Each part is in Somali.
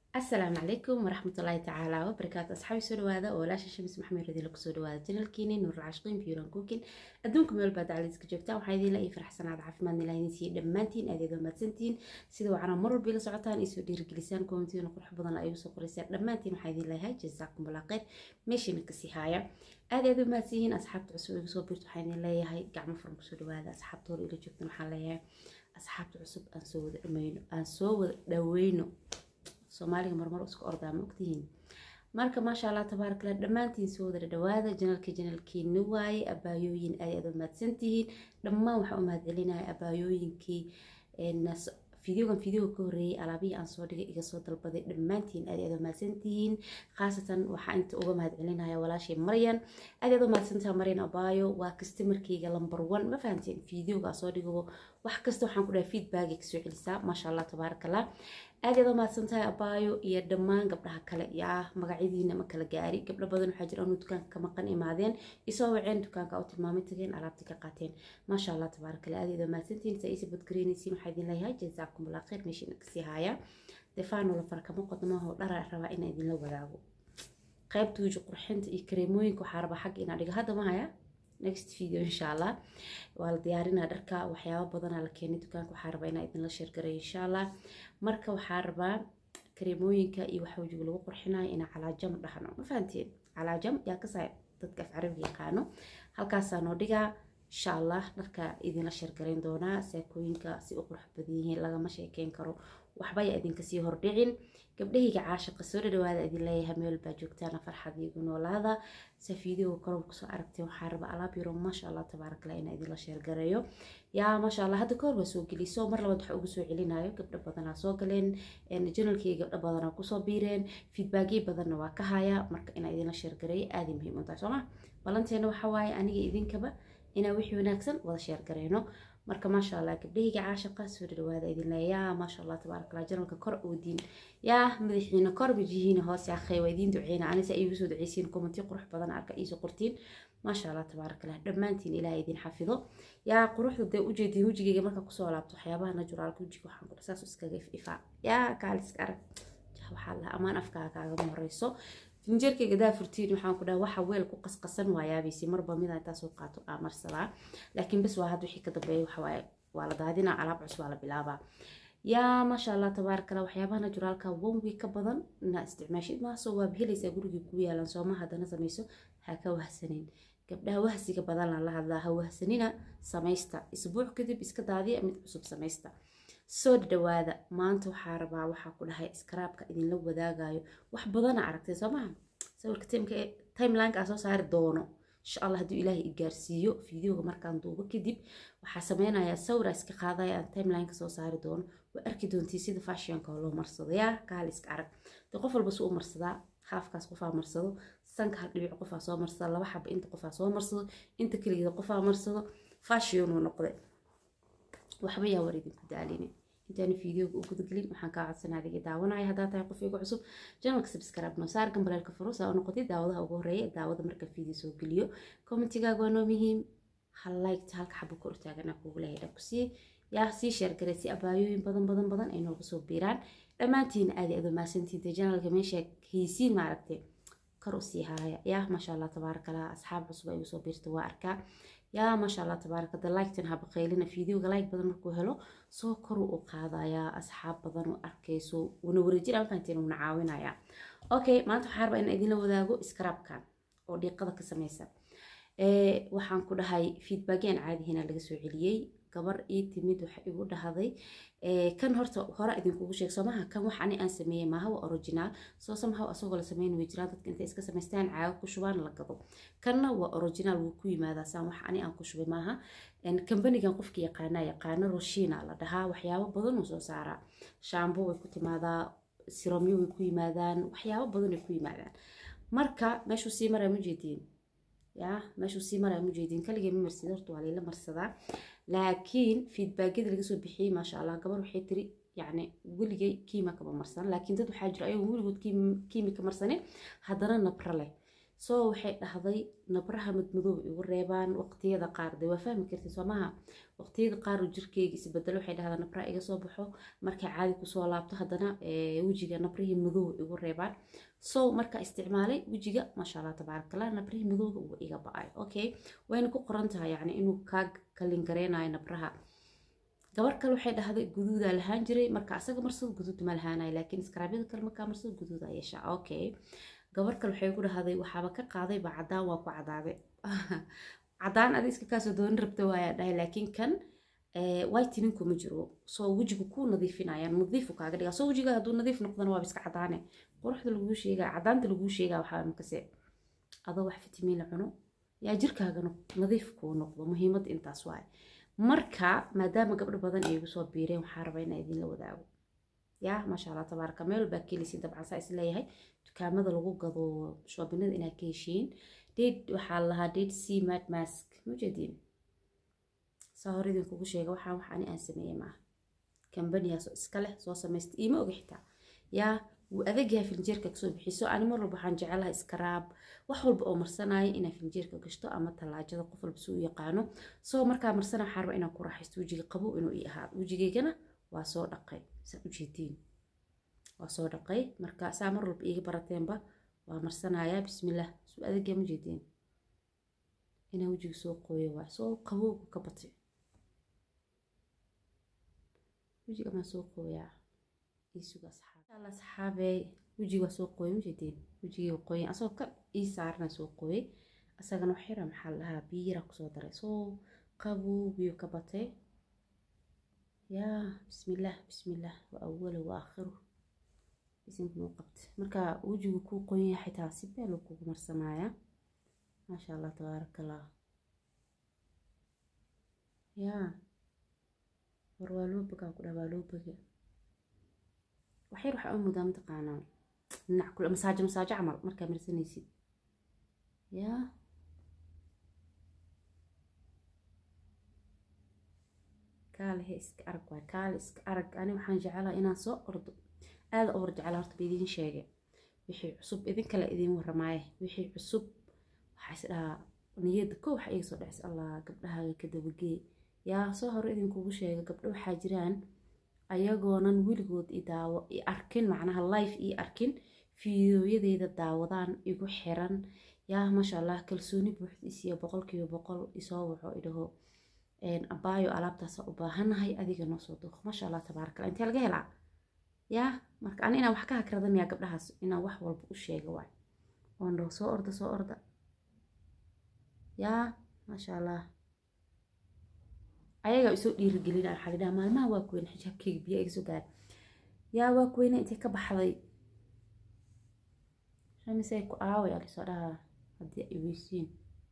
asalaamu calaykum waraxmatullaahi tacaala wabarakaatu asxaabi soo dhawaada oo walaasha shamis maxamed radiila kusoo dhawaada janalkiini nuurul cashqiin biyuran kuukin adduunka meel baad dacaliiska joogtaan waxaa idiin la ii faraxsanaada caafimaadna ilaa idin siiye dhammaantiin aad eed mahadsantihiin sida wacana mar walba ila socotaan isoo dhiirigelisaan koomentiina qurux badan ay usoo qoraysaan dhammaantiin waxaa idiin leeyahay jazaakum allah khayr meeshiina kasii haaya aad aad u mahadsanyihiin asxaabta cusub igu soo biirto waxaa idin leeyahay gacmo furan kusoo dhawaada asxaabta hore ila joogtan waxaan leeyahay asxaabta cusub aan soo wada dhameyno aan soo wada dhaweyno soomaaliga marmar isku ordaa ma ogtihiin marka maasha allah tabaarakallah dhammaantiin soo wada dhawaada janalka janalkiina waaye abaayooyin aad aad u mahadsantihiin dhammaan waxaa u mahadcelinaya abaayooyinkii fideogan fideoga ka horreeyay alaabihii aan soo dhigay iga soo dalbaday dhammaantiin aad aad u mahadsantihiin khaasatan waxaa inta uga mahadcelinaya walaashay maryan aad aad u mahadsantaha maryan abaayo waa kastamarkeyga lamber one ma fahanteen fideoga soo dhigo wax kasta waxaan ku dhahay feedback kasoo celisaa maasha allah tabaarakallah aad aad u mahadsantahay abaayo iyo dhammaan gabdhaha kale yaa magacyadiina ma kala gaari gabdho badan waxaa jira anu dukaanka ka maqan imaadeen isoo waceen dukaanka u tilmaamay tageen alaabtii ka qaateen maasha allah tabaarakallah aad aad u mahadsantihiin saa iisa badgareynaysiin waxaa idin leeyahay jazaakum allah khayr meeshiina kasii haaya defaano la farkamo qodmaho dhara rabaa inaa idinla wadaago qaybta wuji qurxinta iyo kareemooyinka waxaa rabaa xagga inaa dhigo hadda ma haya next video insha allah waa la diyaarinaa dharka waxyaabo badanaa la keenay dukaanka waxaa rabaa inaa idinla sheergaray insha allah marka waxaa rabaa kareemooyinka iyo waxa wajiga lagu qurxinayo inaa calaajam dhahno ma fahanteen calaajam yaa kasaa dadka af carabiga yaqaano halkaasaa noo dhigaa insha allah dharka idinla sheergarayn doonaa saakooyinka si u qurux badan yihiin lagama sheekeyn karo waxba yaa idinka sii hordhicin gabdhahayga caashaqa soo dhadhawaada idin leeyahay meel baa joogtaana farxad iigu noolaada se fiideoga korob kusoo aragtay waxaa raba alaab yaro maasha allah tabaarakala inaa idinla sheergareeyo yaa maasha allah hadda kahor waa soo geliso mar labaad waxa ugu soo celinayo gabdho badanaa soo galeen janalkii gabdho badanaa kusoo biireen feedbackyo badanna waa ka haya marka inaa idinla sheergareeyo aaday muhiim u tahay sooma balanteena waxa waaye aniga idinkaba inaa wixii wanaagsan wada sheergareyno marka maasha allah gabdhahayga caashaqa soo dhadhawaada idin leeyaa maasha allah tabaarakallah janalka kor oodiin yaa madaxiina kor wajihiina hoos yaakhay waa idiin duceyna anise iigu soo duceysiin kommentiyo qurux badan arka iisoo qortiin maasha allah tabaarakallah dhammaantiin ilaah idin xafido yaa quruxda dee ujeediin wejigayga marka kusoo laabto waxyaabaha naturaalka wejiga waxaan ku saas iskaga ifaa yaa kaaliska arag waxaa lahaa amaan afkaaga kaagama horeyso finjeerkayga daa furtiin waxaan ku dhaha waxa weel ku qasqasan waayaabaysi marba mida intaa soo qaato aa marsadaa laakiin bas waa had wixii ka dambeeya waxawaaye waa la daadinaa alaab cusub waa la bilaabaa yaa maasha allah tabaarakala waxyaabaha naturaalka one week ka badan inaa isticmaashid maasoo waaba helaysaa gurigii kuu yaalan sooma haddana samayso ha ka wahsanin gabdhaha wahsiga badan la hadlaa ha wahsanina samaysta isbuuc kadib iska daadiya mid cusub samaysta soo dhawaada maanta waxaa rabaa waxaa ku dhahay iskaraabka idinla wadaagayo wax badana aragtay soo maha sawirka timelineka soo saari doono insha allah hadduu ilaahay i gaarsiiyo fideoga markaan duubo kadib waxaa sameynayaa sawira iska qaadaya aan timelineka soo saari doono waa arki doontii sida fashionka loo marsado yaa kaal iska arag de qof walba suu u marsadaa haafkaas qofaa marsado sanka hal dhibic qofaa soo marsada laba xaba inta qofaa soo marsado inta keligeeda qofaa marsado fashionuu noqday waxba yaa war idinku daalini intaan fiideoga u gudagelin waxaan kaa codsanaa adiga daawanaya haddaa tahay qof igu cusub janalka subscribe noo saar gambaleelka furo saa u noqotay daawadaha ugu horeeya daawada marka fiideo soo geliyo commentigaaga waa noo muhiim hal liketa halka xabo kor taaganaa kugu leeyahay dhan ku sii yaa sii sheergaray si abaayooyin badan badan badan ay noogu soo biiraan dhammaantiina aadi aad umahadsantiinta janalka meesha haysiin maaragtay kor u sii haaya yaa maasha allah tabaarakallah asxaab cusub ay usoo biirta waa arkaa yaa maasha allah tabaarakada liketan haba qaylina fideoga like badan markuu helo soo koru u qaadayaa asxaab badan u arkayso una wareejin aan fahanteen una caawinayaa okay maanta waxaa rabaa inaan idinla wadaago iskaraabkan oo dhiiqada ka samaysa waxaan ku dhahay feedbackyaan caadihina laga soo celiyey gabar ii timid waxa igu dhahday kan horta hore idinkugu sheeg soomaha kan wax ani aan sameeyey maaha waa original soo somehow asagoo la sameyn way jiraan dadka intay iska samaystaan caaga ku shubaan la gado kanna waa original wuu ku yimaadaa saan wax ani aan ku shubay maaha kambanigan qofka yaqaana yaqaano roshina la dhahaa waxyaabo badan uu soo saaraa shaambo way ku timaadaa siromyo way ku yimaadaan waxyaabo badan way ku yimaadaan marka meeshuu sii maraa mujeediin yaa meeshuu sii maraa mujeediin kaligee ma marsid horta waa layla marsadaa laakiin feedbackyada laga soo bixiyey maasha allah gabar waxay tiri yacni weligay kiima kama marsan laakiin dad waxaa jira ayagu weligood kiimi ka marsanin haddana nabra leh soo waxay dhahday nabraha madmadoob igu reebaan waqtiyada qaar dee waa fahmi kartid soo maha waqtiyada qaar jirkeyga isbedelo waxay dhahdaa nabraha iga soo baxo markay caadi kusoo laabto haddana wejiga nabrihii madoob igu reebaan so markaa isticmaalay wejiga maasha allah tabaarakallah nabrihii madooga uu iga ba-ay okay wayna ku qoran tahay yacni inuu kaa kalin gareynayo nabraha gabar kale waxay dhahday guduudaa lahaan jiray marka asaga marsada guduud ma lahaanayo laakiin iskaraabyada kale markaa marsada guduuda yeeshaa okay gabar kale waxay ku dhahday waxaaba ka qaaday ba cadaan waa ku cadaaday cadaan adi iska kaasoo dooni rabta waayaa dhahay laakiin kan whitening kuma jiro soo wejigu kuu nadiifinayaan nadiifu kaaga dhigaa soo wejiga hadduu nadiif noqdana waaba iska cadaane quruxda laguu sheegaa cadaanta laguu sheegaa waxaa makase adoo wax fitamiin la cuno yaa jirkaagana nadiif kuu noqdo muhiimadda intaas waaye marka maadaama gabdho badan ay igu soo biireen waxaa rabaa inaa idinla wadaago yaa maasha allah tabaaraka meel baa kelisi dabcan saa is leeyahay dukaamada lagu gado shoobinada inaad ka heshiin date waxaa lahaa date c mat mask mujeediin saa hore idinkugu sheega waxaan wax ani aan sameeyey maaha kambaniyaasoo iska leh soo samaysta iima oga xitaa yaa wuu adagyahay filinjeerka kasoo bixiso ani mar walba waxaan jecelahay iskaraab wax walba oo marsanaya inaa filinjeerka gashto ama tallaajada qof walba si u yaqaano soo markaa marsana waxaan rabaa inaan ku raaxaysto wejiga qabow inuu ii ahaado wejigaygana waa soo dhaqay saa ujeediin waa soo dhaqay marka saa mar walba iiga barateenba waa marsanayaa bismillaah suu adagyaa ma jeediin inaa wejiga soo qooyo waa soo qabowga ka batay wejiga maa soo qooyaa iisuga asxaab asxaabey wejiga waa soo qooyay ujeedeen wejigii qooyin asagoo ka ii saarna soo qooyay asagana wax yara maxaa lahaa biyo yara kusoo daray soo qabowgiyo ka batay yaa bismillaah bismillaah waa awalo waa aakhiru bisinka noo qabta marka wejigu kuu qoyan yahay xitaa si beel kugu marsanayaa maasha allah tabaaraka allah yaa war waa loo bogaa ku dhaa waa loo boga waxyar waxaa u mudaa mataqaanaa dhinac kule masaajo masaajo camal markaa marsanaysid yaa kaale he iska arag waay kaale iska arag ani waxaan jecelaha inaan soo ordo aada u war jecela horta ba idiin sheegay wixii cusub idin kale idiin waramaaye wixii cusub waxaa is dhahaa niyadda ko waxa iga soo dhacis allah gabdhahaaga ka dabagee yaa soo hore idinkugu sheega gabdho waxaa jiraan ayagoonan weligood i daawo i arkin macnaha life ii arkin fiidooyadeeda daawadaan igu xiran yaa maasha allah kalsooni buuxdiisiyo boqolkiiba boqol isoo waco idhaho abaayo alaabtaasa u baahanahay adiga noo soo duuq maasha allah tabaarakala intee laga helaa yaa marka ani inaan wax ka hakrada miyaa gabdhahaas inaan wax walba u sheega waay oon dhaho soo orda soo orda yaa maasha allah ayagaa isoo dhiirigelina waxaa lidhaha maalmaha waa kuweyne xijaabkeyga biyo iga soo gaara yaa waa kuweyne intay ka baxday shamisay ku aaway alisoo dhahaa haddii ay weysiin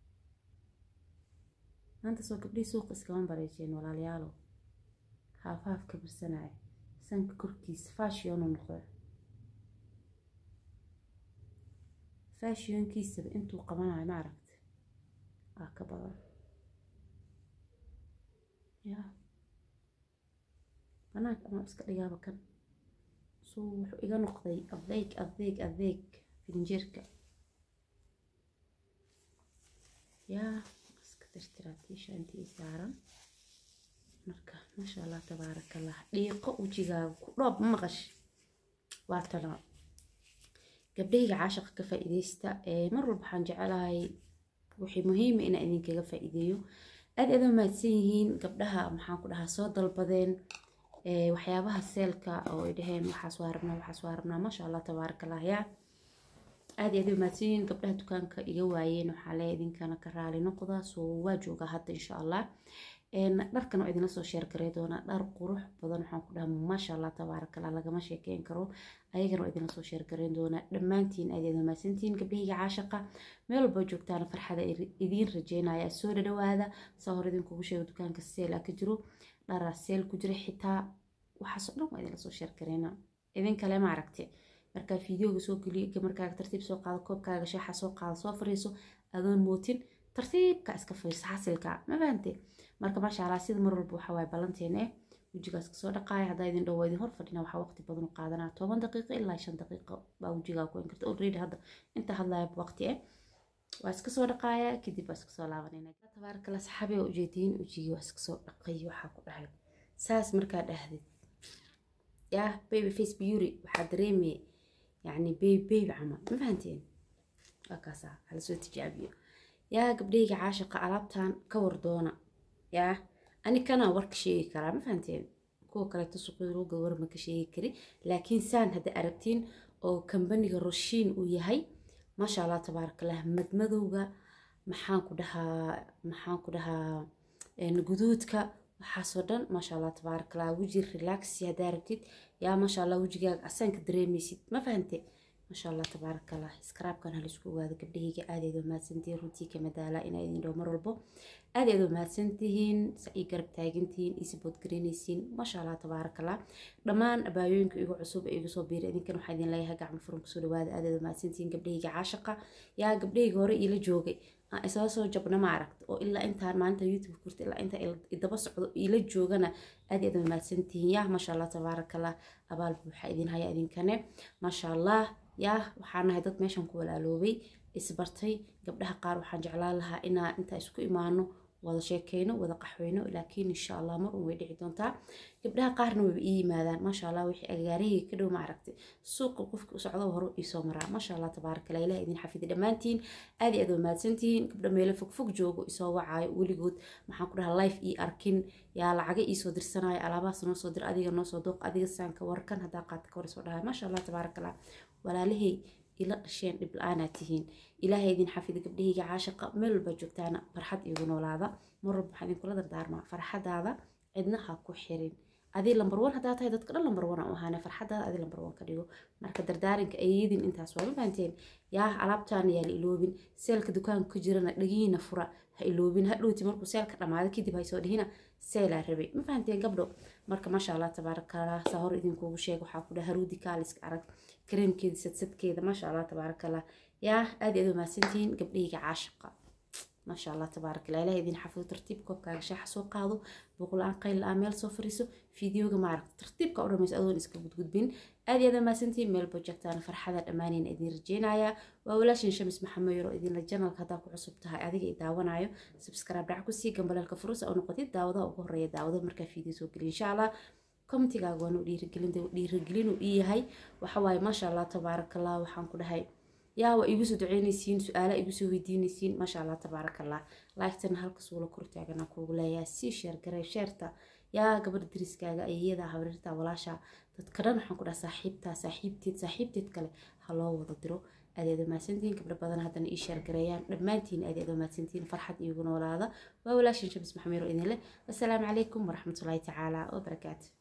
maanta soo gabdhihii suuqa iskama bareejeen walaalayaalo haafahaaf ka birsanaya sanka korkiisa fashionu noqda fashionkiisaba intuu qabanayo ma aragta aa ka badan ya banaanka ama iska dhigaaba kan suu wuxuu iga noqday adeeg adeeg adeeg filinjeerka yaa iska tirtiraa tiisha intii saaran marka maasha allah tabaarakallah dhiiqo wejigaaga ku dhoob ma maqash waa tana gabdhahayga caashaqa ka faa'iidaysta mar walba waxaan jecelahay wixii muhiima inaan idinkaga faa'iideeyo aad aad u mahadsan yihiin gabdhaha maxaan ku dhahaa soo dalbadeen waxyaabaha seelka oo ay dhaheen waxaas waa rabnaa waxaas waa rabnaa maasha allah tabaarakallah yaa aad iyo aad u mahadsan yihiin gabdhaha dukaanka iga waayeen waxaa le idinkana ka raali noqda soo waa joogaa hadda insha allah dharkan oo idinla soo sheergaray doonaa dhar qurux badan waxaan ku dhaha maasha allah tabaarakallah lagama sheekeyn karo ayagana oo idinla soo sheergarayn doonaa dhammaantiin aad aad mahadsantihiin gabdhahayga caashaqa meel walba joogtaana farxada idiin rajeynaya soo dhadhawaada saa hore idinkugu sheego dukaanka seela ka jiro dharaa seel ku jira xitaa waxaasoo dhan waa idinla soo sheergarayna idin kale ma aragti markaa fideoga soo geliyo markaaga tartiib soo qaado koobkaaga shaaxa soo qaado soo fariiso adoon mootin tartiibka iska fiirsa xasilka ma fahante marka maasha allah sida mar walba waxaa waaye ballanteena eh wejigaas kasoo dhaqaaya haddaa idin dhow waa idin hor fadhina waxaa waqti badan u qaadanaa toban daqiiqo ilaa shan daqiiqo baa wejigaa ku in karta already hadda inta hadlaya waqti eh waa iska soo dhaqaaya kadib waa iska soo laabanayna tabaarakala saxaabi oo ujeediin ujigi waa iska soo dhaqay waxaa ku dhahay saas markaa dhahdid yaa baby face beauty waxaa dareemaya yacni baby baby camal ma fahanteen waa kaasaa hala soo tijaabiyo yaa gabdhayga caashaqa alaabtan ka war doona yaa ani kana warka sheegi karaa ma fahanteen kuwa kaleeto suqyarooga war ma ka sheegi kari laakiin saan hadda aragtiin oo kambaniga roshiin uu yahay maasha allah tabaarakallah madmadowga maxaan ku dhahaa maxaan ku dhahaa guduudka waxaasoo dhan maasha allah tabaarakallah weji relaxi haddaa rabtid yaa maasha allah wejigaaga asaanka dareemaysid ma fahante maasha allah tabaarakallah iskaraabkan halisku ogaado gabdhahayga aadayd oo mahadsantihiin runtii kama daala inaa idin dhow mar walbo aadayd oo mahadsantihiin sa ii garab taagantihiin ii sabood garaynaysiin maasha allah tabaarakallah dhammaan abaayooyinka igu cusub ee igu soo biira idinkan waxaa idin leeyahay gacmo furan kusoo dhawaada aadayd oo mahadsantihiin gabdhahayga caashaqa yaa gabdhahayga hore iila joogay aan isaga soo jabna ma aragta oo ilaa intaan maanta youtube kurta ilaa inta idaba socdo iila joogana aad aad mahadsantihiin yaa maasha allah tabaarakallah abaal buuxa idin haya idinkane maasha allah yaa waxaan nahay dad meeshan ku walaaloobay isbartay gabdhaha qaar waxaan jeclaan lahaa inaa intaa isku imaano wada sheekeyno wada qaxweyno laakiin insha allah mar un way dhici doontaa gabdhaha qaarna wayba ii yimaadaan maasha allah wixii agaarahayga ka dhow ma aragtay suuqa qofka u socdo hore iisoo maraa maasha allah tabaarakallah ilaah idin xafidi dhammaantiin aad iyo aad waa mahadsantihiin gabdha meelo fogfog joogo isoo wacaayo weligood maxaan ku dhahaa life ii arkin yaa lacaga iisoo dirsanayo alaabahaas noo soo dir adiga noo soo dooq adiga saanka warkan haddaa qaata ka war soo dhahay maasha allah tabaarakallah walaalahay ila dhasheen dhib la-aanaa tihiin ilaahay idin xafida gabdhahayga caashaqa meel walbaa joogtaana farxad iigu noolaada mar walba waxaan idinkula dardaarmaa farxadaada cidna ha ku xirin adii lambar wan haddaa tahay dadka dhan lambar wan aan u ahaane farxadaada adii lambar wan ka dhigo marka dardaarinka ayadin intaas waa ma fahanteen yaa alaabtaana yaa la iloobin seelka dukaanka ku jirana dhagihiina fura ha iloobin hadhowti markuu seelka dhamaado kadib haysoo dhihina seelaa rabay ma fahanteen gabdho marka maasha allah tabaarakallah saa hor idinkuugu sheeg waxaa ku dhaha haruudi kaaliska arag kareemkeeda sadsadkeeda maasha allah tabaarakallah yaa aad iyo aad u mahadsantihiin gabdhahayga caashaqa maasha allah tabaarakallah ilaah idin xafido tartiib koobkaaga shaaxa soo qaado boqol-aan qayl la-aan meel soo fariiso fideoga maaragta tartiibka u dhamayso adoon iska gudgudbin aad iyo aad mahadsantihiin meel bojagtaana farxada dhammaanayna idin rajeynayaa waa walaashin shamis maxamed yaro idinla janalka haddaa ku cusub tahay adiga i daawanayo subscribe dhac kusii gambaleelka furus oo noqotid daawadaha ugu horeeya daawada markaa fideo soo geliya insha allah commentigaaga waanu dhiirigelinu ii yahay waxawaaye maasha allah tabaarakallah waxaan ku dhahay yaa waa igu soo duceynaysiin su-aala igu soo weydiinaysiin maasha allah tabaarakallah laagtana halkas wula kortaagana kuugu leeyahay sii sheer garee sheerta yaa gabadha dariskaaga ayayada habrirta walaasha dadka dhan waxaan ku dhaha saaxiibtaa saaxiibteed saaxiibteed kale ha loo wada diro adeedo mahadsantihiin gabdho badan haddana ii sheer gareeyaan dhammaantiin adeedo mahadsantihiin farxad iigu noolaada waa walaashin shamis maxameero idin leh wasalaamu calaykum waraxmatullaahi tacaala wabarakaatu